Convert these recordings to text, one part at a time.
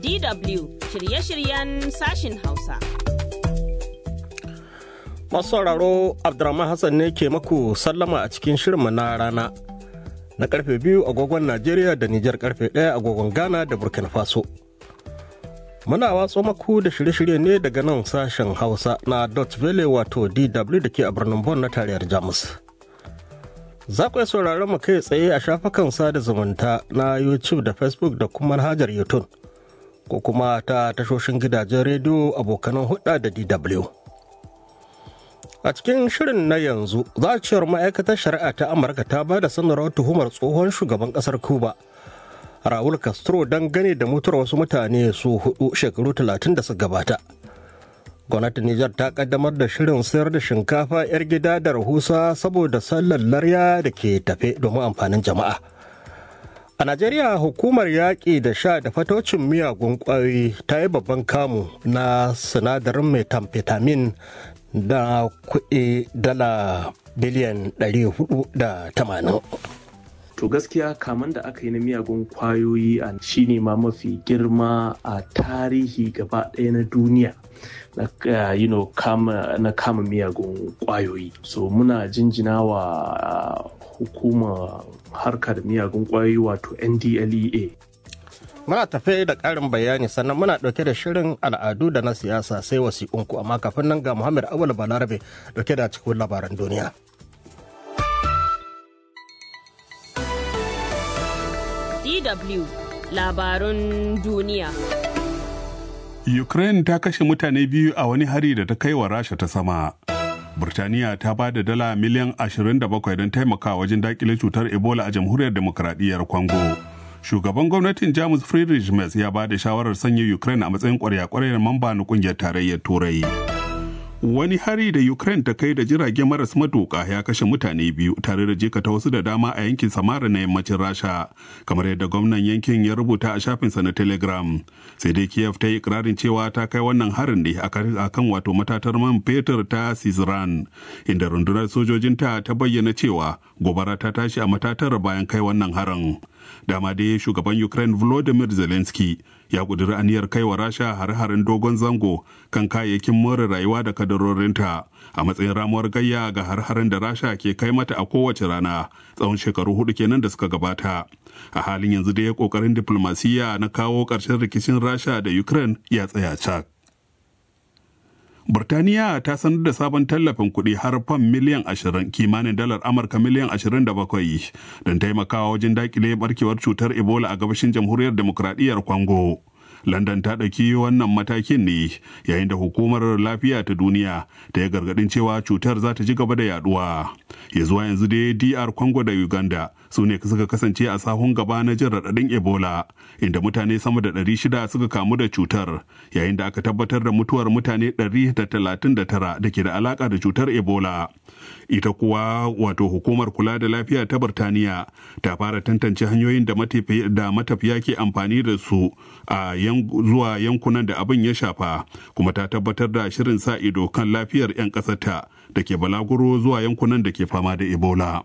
DW shirye-shiryen sashin Hausa. Masu sauraro Abdurrahman Hassan ne ke maku sallama a cikin shirinmu na rana. Na karfe biyu agogon Najeriya da Nijar karfe ɗaya agogon Ghana da Burkina Faso. Muna watso maku da shirye-shirye ne daga nan sashen Hausa na Dutch Valley wato DW da ke a birnin Bon na tarayyar Jamus. Za ku iya sauraron mu kai tsaye a shafukan sada zumunta na YouTube da Facebook da kuma manhajar YouTube. Ko kuma ta tashoshin gidajen rediyo abokanan hudda da DW. A cikin shirin na yanzu za a cewar ma'aikatar shari'a ta Amurka ta ba da sanarwar tuhumar tsohon shugaban kasar Cuba. Raul Castro don gane da mutuwar wasu mutane su hudu shekaru talatin da su gabata. Gwamnatin Nijar ta kaddamar da shirin sayar da shinkafa 'yar gida da rahusa saboda sallar larya da ke tafe domin amfanin jama'a. A Najeriya hukumar yaƙi da sha da fatocin miyagun ƙwayoyi ta yi babban kamu na sinadarin methamphetamine da kuɗi dala biliyan 480. To gaskiya kaman da aka yi na miyagun kwayoyi a shine ma mafi girma a tarihi gaba ɗaya na duniya. Na, uh, you know, kama, na kama miyagun kwayoyi. So muna jinjina wa uh, hukumar harka da miyagun kwayoyi wato NDLEA. Muna tafe da ƙarin bayani sannan muna ɗauke da shirin al'adu da na siyasa sai wasiƙunku amma kafin nan ga Muhammad Awal Balarabe ɗauke da cikin labaran duniya. DW labarun duniya. Ukraine ta kashe mutane biyu a wani hari da ta kai wa Rasha ta sama. Burtaniya ta ba da dala miliyan 27 don taimaka wajen dakile cutar Ebola a jamhuriyar demokradiyyar Congo. Shugaban gwamnatin Jamus Friedrich Merz ya ba da shawarar sanya Ukraine a matsayin kwarya-kwaryar mamba na kungiyar tarayyar Turai. Wani hari da Ukraine ta kai da jirage maras matuƙa ya kashe mutane biyu tare da jikata wasu da dama a yankin Samara na yammacin Rasha, kamar yadda gwamnan yankin ya rubuta a shafinsa na Telegram. Sai dai Kiev ta yi ikirarin cewa ta kai wannan harin ne a kan wato matatar man fetur ta Sizran, inda rundunar sojojinta ta bayyana cewa gobara ta tashi a matatar bayan kai wannan harin. Dama dai shugaban Ukraine Volodymyr Zelensky ya ƙudiri aniyar kai wa rasha hare-haren dogon zango kan kayayyakin more rayuwa da kadarorinta a matsayin ramuwar gayya ga har-haren da rasha ke kai mata a kowace rana tsawon shekaru hudu kenan da suka gabata a halin yanzu dai kokarin diplomasiyya na kawo ƙarshen rikicin rasha da ukraine ya tsaya cak Burtaniya ta sanar da sabon tallafin kuɗi har fam miliyan 20 kimanin dalar Amurka miliyan 27 don taimakawa wajen dakile barkewar cutar Ebola a gabashin jamhuriyar demokradiyyar Congo. London ta ɗauki wannan matakin ne yayin da hukumar lafiya ta duniya ta yi gargaɗin cewa cutar za ta ji gaba da yaduwa. Ya zuwa yanzu dai DR Congo da Uganda su ne suka kasance a sahun gaba na jin raɗaɗin Ebola inda mutane sama da 600 suka kamu da cutar yayin da aka tabbatar da mutuwar mutane 139 da ke da alaka da cutar Ebola. Ita kuwa wato hukumar kula da lafiya ta Birtaniya ta fara tantance hanyoyin da matafiya ke amfani da su a zuwa yankunan da abin ya shafa kuma ta tabbatar da shirin sa ido kan lafiyar 'yan ƙasarta da ke balaguro zuwa yankunan da ke fama da Ebola.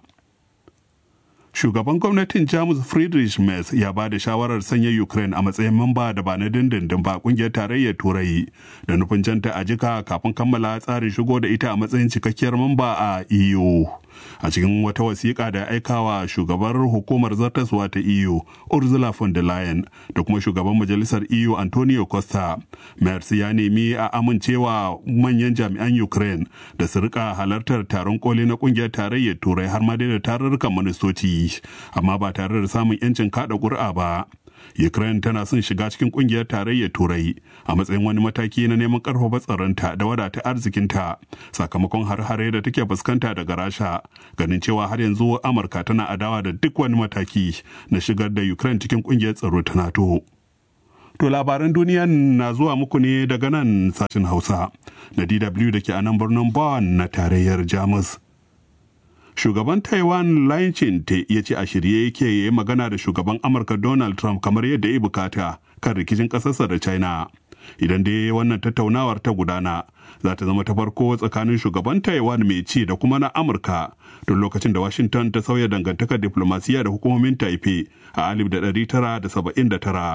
shugaban gwamnatin jamus friedrich merz ya ba da shawarar sanya ukraine a matsayin mamba da ba na dindindin ba kungiyar tarayyar turai da nufin janta a jika kafin kammala tsarin shigo da ita a matsayin cikakkiyar mamba a eu a cikin wata wasiƙa da aikawa shugabar hukumar zartaswa ta eu ursula von der leyen da kuma shugaban majalisar eu antonio costa merz ya nemi a amincewa manyan jami'an ukraine da su rika halartar taron koli na kungiyar tarayyar turai har ma da tarurrukan ministoci amma ba tare da samun 'yancin kada ƙuri'a ba. Ukraine tana son shiga cikin kungiyar tarayyar Turai a matsayin wani mataki na neman karfafa tsaronta da wadata arzikinta sakamakon har-hare da take fuskanta daga Rasha ganin cewa har yanzu Amurka tana adawa da duk wani mataki na shigar da Ukraine cikin kungiyar tsaro ta NATO. To labaran duniya na zuwa muku ne daga nan sashen Hausa na DW da ke a nan birnin Bonn na tarayyar Jamus. Shugaban Taiwan Lai Ching-te ya ce a shirye yake ya yi magana da shugaban Amurka Donald Trump kamar yadda ya bukata kan rikicin ƙasarsa da China. Idan dai wannan tattaunawar ta gudana, za ta zama ta farko tsakanin shugaban Taiwan mai ci da kuma na Amurka tun lokacin da Washington ta sauya dangantakar diplomasiya da hukumomin Taipei a 1979.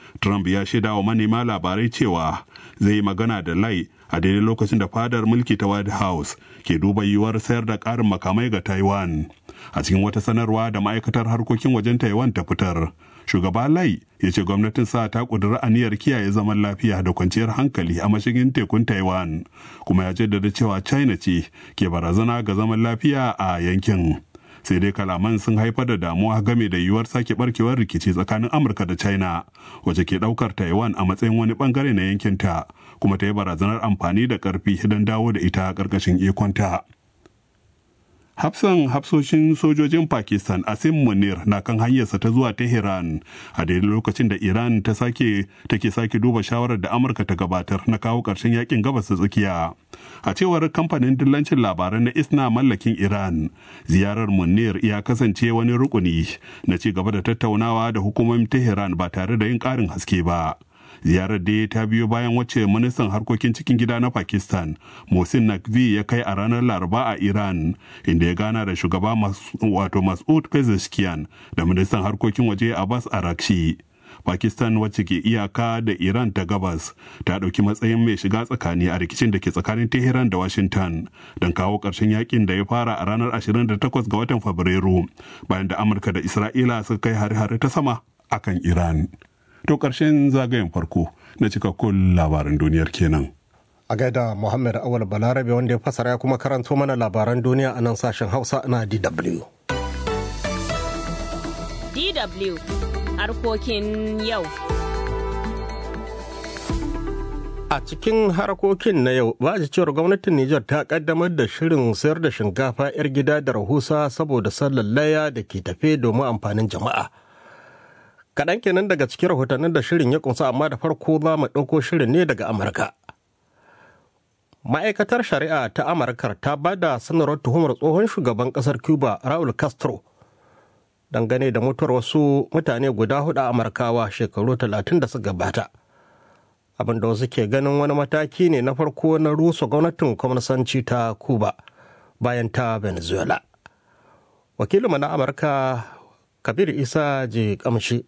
Trump ya shaida wa manema labarai cewa zai yi magana da Lai a daidai lokacin da fadar mulki ta White House ke duba yiwuwar sayar da ƙarin makamai ga Taiwan. A cikin wata sanarwa da ma'aikatar harkokin wajen Taiwan ta fitar, shugaba Lai ya ce gwamnatin sa ta ƙudiri aniyar kiyaye zaman lafiya da kwanciyar hankali a mashigin tekun Taiwan, kuma ya jaddada cewa China ce ke barazana ga zaman lafiya a yankin. sai dai kalaman sun haifar da damuwa game da yiwuwar sake barkewar rikici tsakanin amurka da china wacce ke daukar taiwan a matsayin wani bangare na yankinta kuma ta yi barazanar amfani da karfi don dawo da ita karkashin ikonta hafsan hafsoshin sojojin pakistan asim munir na kan hanyarsa ta zuwa tehran a daidai lokacin da iran ta sake take sake duba shawarar da amurka ta gabatar na kawo ƙarshen yakin gabas ta tsakiya a cewar kamfanin dillancin labaran na isna mallakin iran ziyarar munir ya kasance wani rukuni na ci gaba da tattaunawa da hukumomin tehran ba tare da yin ƙarin haske ba ziyarar dai ta biyo bayan wacce ministan harkokin cikin gida na pakistan mohsin nakvi ya kai a ranar laraba a iran inda ya gana da shugaba wato masud pezeshkian da ministan harkokin waje abbas arakshi pakistan wacce ke iyaka da iran ta gabas ta ɗauki matsayin mai shiga tsakani a rikicin da ke tsakanin tehran da washington don kawo ƙarshen yakin da ya fara a ranar 28 ga watan fabrairu bayan da amurka da isra'ila suka kai hare-hare ta sama akan iran To ƙarshen zagayen farko na cikakkun labaran duniyar kenan. A gaida Muhammad Awal Balarabe wanda ya fasara ya kuma karanto mana labaran duniya a nan sashen Hausa na DW. DW harkokin yau. A cikin harkokin na yau, ba cewar gwamnatin Nijar ta kaddamar da shirin sayar da shinkafa 'yar gida da rahusa saboda sallar laya da ke tafe domin amfanin jama'a. kaɗan kenan daga cikin rahotannin da shirin ya kunsa amma da farko za mu ɗauko shirin ne daga amurka ma'aikatar shari'a ta amurkar ta ba da sanarwar tuhumar tsohon shugaban ƙasar cuba raul castro dangane da mutuwar wasu mutane guda hudu a amurkawa shekaru talatin da suka gabata abin da wasu ke ganin wani mataki ne na farko na rusa gwamnatin kwamnasanci ta cuba bayan ta venezuela wakilinmu na amurka kabir isa je kamshi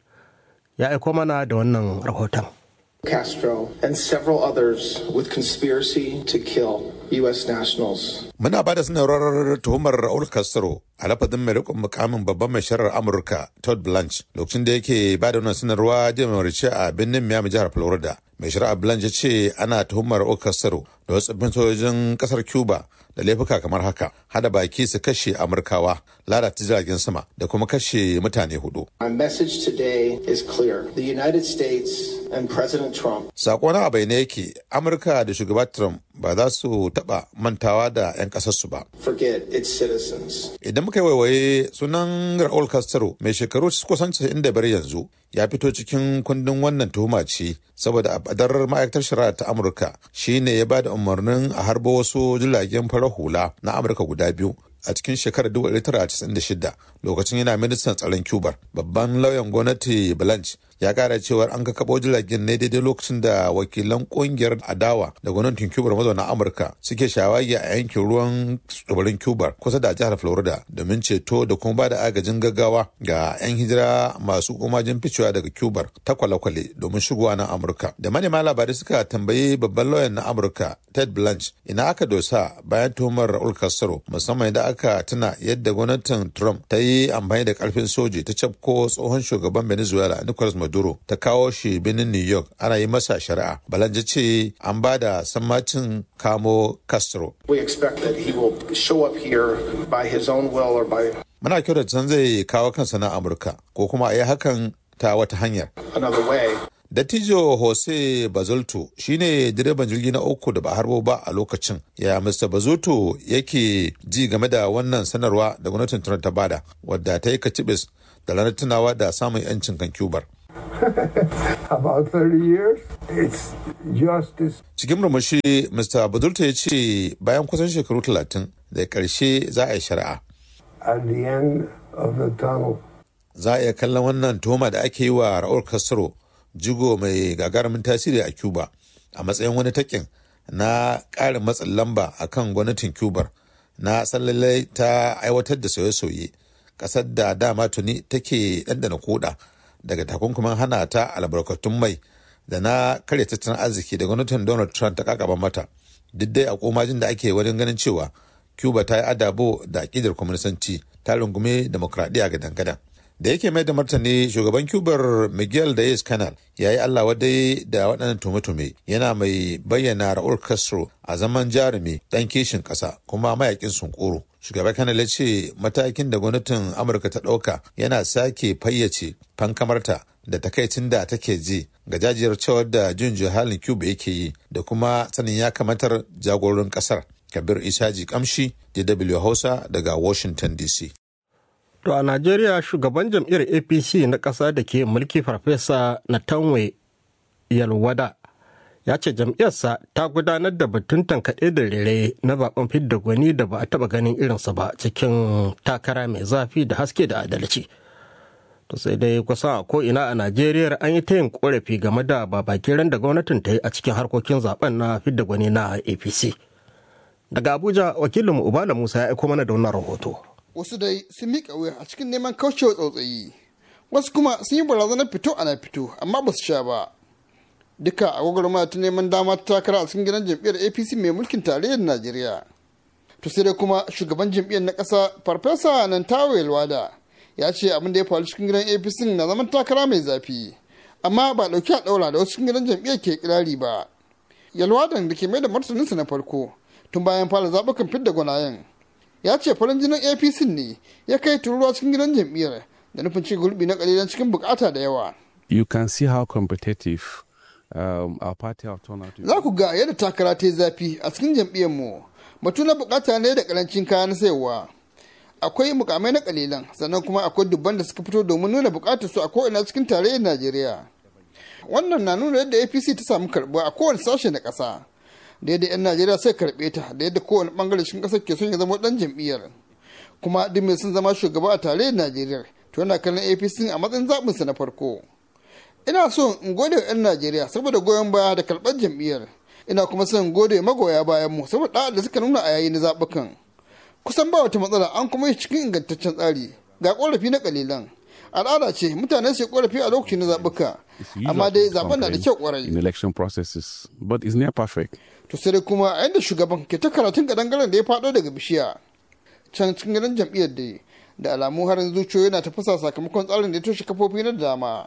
ya aiko mana da wannan rahoton. Castro and several others with conspiracy to kill U.S. nationals. Muna ba da sanarwar tuhumar Raul Castro a lafazin mai rikon mukamin babban mai sharar Amurka Todd Blanche lokacin da yake ba da wannan sanarwa jiya mai a birnin Miami jihar Florida. Mai shari'a Blanche ya ce ana tuhumar Raul Castro da wasu tsaffin sojojin kasar Cuba da laifuka kamar haka hada baki su kashe amurkawa lalata jiragen sama da kuma kashe mutane hudu. My message today is clear. The United States and President Trump. Sako na abai ne yake Amurka da shugaba Trump ba za su taba mantawa da 'yan kasarsu ba. Forget its citizens. Idan muka yi waiwaye sunan Raul Castro mai shekaru kusan 95 yanzu ya fito cikin kundin wannan tuhuma ce saboda abadar ma'aikatar shari'a ta Amurka shine ya ba da umarnin a harbo wasu jiragen farar hula na Amurka guda biyu a cikin shekarar 1996 lokacin yana ministan tsaron cuba babban lauyan gwamnati blanche ya kara cewar an kakabo jiragen ne daidai lokacin da wakilan kungiyar adawa da gwamnatin cuba mazauna amurka suke shawagi a yankin ruwan tsibirin cuba kusa da jihar florida domin ceto da kuma ba da agajin gaggawa ga 'yan hijira masu kumajin ficewa daga cuba ta kwale-kwale domin shigowa na amurka da manema labarai suka tambayi babban lauyan na amurka ted blanche ina aka dosa bayan tuhumar raul castro musamman da aka tuna yadda gwamnatin trump ta yi amfani da karfin soji ta cafko tsohon shugaban venezuela nicolas maduro ta kawo shi birnin new york ana yi masa shari'a balanja ce an ba da sammacin kamo castro We expect that he will show up here by his own will or by muna kyau da can zai kawo kansa na amurka ko kuma a yi hakan ta wata hanyar another way. Dattijo Jose Bazolto shine direban jirgi na uku da ba harbo ba a lokacin. Ya Mr. Bazolto yake ji game da wannan sanarwa da gwamnatin Trump ta bada wadda ta yi kacibis da ranar tunawa da samun 'yancin kan Cubar. about 30 years. It's justice. Cikin murmushi Mr. Bazolto ya ce bayan kusan shekaru talatin da ƙarshe za a yi shari'a. At the end of the tunnel. Za a iya kallon wannan tuhuma da ake yi wa Raul Castro jigo mai gagarumin tasiri a Cuba a matsayin wani takin na ƙarin matsin lamba a kan gwamnatin Cuba na sallalai ta aiwatar da sauye-sauye ƙasar da dama tuni take ɗanɗana koda daga takunkumin hana ta albarkatun mai da na karya tattalin arziki da gwamnatin donald trump ta kakaba mata duk dai a komajin da ake wajen ganin cewa cuba ta yi adabo da akidar kwaminisanci ta rungume demokradiyya ga dangadan da yake mai da martani shugaban cubar miguel diaz canal ya yi allah wadai da waɗannan tume-tume yana mai bayyana raul castro a zaman jarumi ɗan kishin ƙasa kuma mayakin sunkuru shugaban canal ya ce matakin da gwamnatin amurka ta ɗauka yana sake fayyace fankamarta da takaicin da take ji ga jajiyar cewar da jin halin cuba yake yi da kuma sanin ya kamatar jagororin ƙasar kabir isaji kamshi dw hausa daga washington dc To a Najeriya shugaban jam'iyyar APC na ƙasa da ke mulki farfesa Natanwe Yalwada ya ce jam'iyyarsa ta gudanar da batun tankaɗe da rere na zaben fidda gwani da ba a taɓa ganin irinsa ba cikin takara mai zafi da haske da adalci. To sai dai kusan a ko'ina a Najeriya an yi ta yin ƙorafi game da babakiran da gwamnatin ta yi a cikin harkokin zaben na fidda gwani na APC. Daga Abuja wakilinmu Ubala Musa ya aiko mana da wannan rahoto. wasu dai sun miƙa wuya a cikin neman kaucewa tsautsayi wasu kuma sun yi barazanar fito ana fito amma ba su sha ba duka a gwagwarmaya ta neman dama ta takara a cikin gidan jam'iyyar apc mai mulkin tarayyar najeriya to sai dai kuma shugaban jam'iyyar na ƙasa farfesa nan tawo wada ya ce abin da ya faru cikin gidan apc na zaman takara mai zafi amma ba ɗauki a ɗaura da wasu cikin gidan jam'iyyar ke kirari ba yalwadan da ke mai da martaninsa na farko tun bayan fara zaɓukan fidda gwanayen ya ce farin jinin apc ne ya kai tururuwa cikin gidan jam'iyyar da nufin ci gurbi na kalilan cikin bukata da yawa you can see how competitive um, our party have turned out to be. za ku ga yadda takara ta yi zafi a cikin jam'iyyar mu batu na bukata ne da karancin kayan sayarwa akwai mukamai na kalilan sannan kuma akwai dubban da suka fito domin nuna bukatar su a ko'ina cikin tarayyar najeriya wannan na nuna yadda apc ta samu karbuwa a kowane sashe na ƙasa da yadda 'yan najeriya sai karɓe ta da yadda kowane bangare cikin ƙasar ke son ya zama ɗan jam'iyyar kuma duk mai sun zama shugaba a tarayyar najeriya to yana kallon apc a matsayin zaɓinsa na farko ina so in gode wa 'yan najeriya saboda goyon baya da karɓar jam'iyyar ina kuma son gode magoya bayan mu saboda ɗa'a da suka nuna a yayin zaɓukan kusan ba wata matsala an kuma yi cikin ingantaccen tsari ga ƙorafi na ƙalilan al'ada ce mutane su ƙorafi a lokacin na zaɓuka amma dai zaɓen na da kyau ƙwarai in election processes but it's near perfect to sai dai kuma a yadda shugaban ke ta karatun kadangaren da ya faɗo daga bishiya can cikin gidan jam'iyyar da da alamu harin zuciyoyi yana tafasa sakamakon tsarin da ya toshe kafofi na dama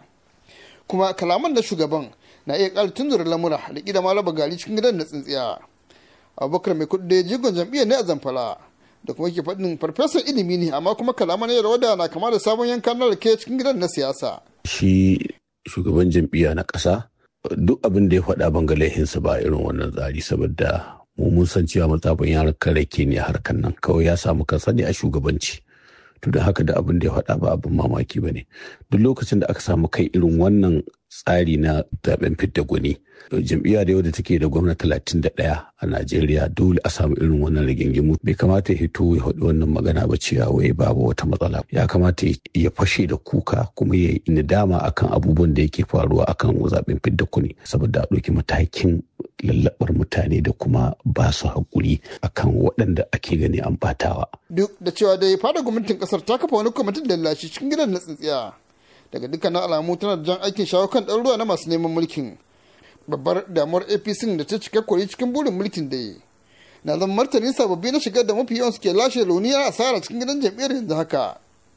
kuma kalaman da shugaban na iya ƙara tunzura lamura da ƙida malaba gari cikin gidan na tsintsiya abubakar mai kuɗi da jigon jam'iyyar ne a zamfara da kuma ke faɗin farfesan ilimi ne amma kuma kalaman ya rawada na kama da sabon yankan na rake cikin gidan na siyasa shi shugaban jam'iyya na ƙasa duk abin da ya faɗa ban ga laihinsa ba irin wannan tsari saboda mu mun san cewa matsafin yaran rake ne a harkar nan kawai ya samu kansa ne a shugabanci to da haka da abin da ya faɗa ba abin mamaki ba ne duk lokacin da aka samu kai irin wannan tsari na zaben fidda gwani jam'iyya da yau da take da gwamna talatin da ɗaya a najeriya dole a samu irin wannan rigingimu bai kamata ya hito ya faɗi wannan magana ba cewa wai babu wata matsala ya kamata ya fashe da kuka kuma ya yi nadama akan abubuwan da yake faruwa akan zaben fidda kuni saboda a ɗauki matakin lallabar mutane da kuma ba su haƙuri akan waɗanda ake gani an batawa. duk da cewa dai fada gwamnatin kasar ta kafa wani kwamitin lallashi cikin gidan na tsintsiya daga dukkanin alamu tana da jan aikin shawo kan ɗaruruwa na masu neman mulkin babbar damuwar apc da ta cika kori cikin burin mulkin da yi na zama martani sababbi na shigar da mafi yawan suke lashe launiya asara cikin gidan jam'iyyar yanzu haka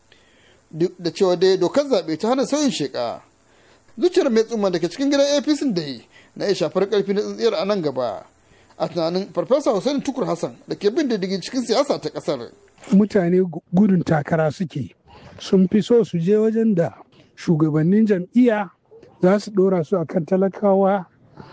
duk da cewa dai dokar zaɓe ta hana sauyin sheka zuciyar mai tsumma daga cikin gidan apc da yi na iya shafar karfi na tsintsiyar a nan gaba a tunanin farfesa hussein tukur hassan da ke bin diddigin cikin siyasa ta kasar mutane gudun takara suke sun fi so su je wajen da shugabannin jam'iyya za su dora su akan talakawa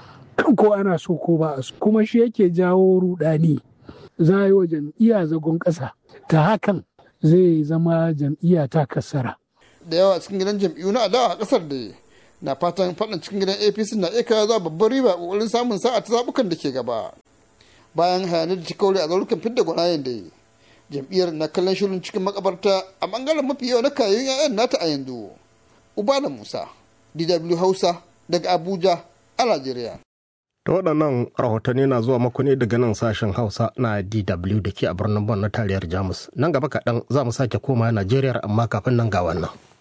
ko ana so ko ba su kuma shi yake jawo rudani za a yi wa jam'iyya zagon ƙasa ta hakan zai zama jam'iyya ta kasara da yawa cikin gidan jam'iyyu na adawa a kasar da na fatan faɗin cikin gidan apc na iya kawo zuwa babbar riba ƙoƙarin samun sa'a ta zaɓukan da ke gaba bayan hayanin da ta kaure a zarukan fidda gwanayen da jam'iyyar na kallon shirin cikin makabarta a bangaren mafi yawa na kayan 'ya'yan nata a yanzu ubala musa dw hausa daga abuja a najeriya Ta waɗannan rahotanni na zuwa maku ne daga nan sashen Hausa na DW da ke a birnin Bon na tariyar Jamus. Nan gaba kaɗan za mu sake koma Najeriya amma kafin nan ga wannan.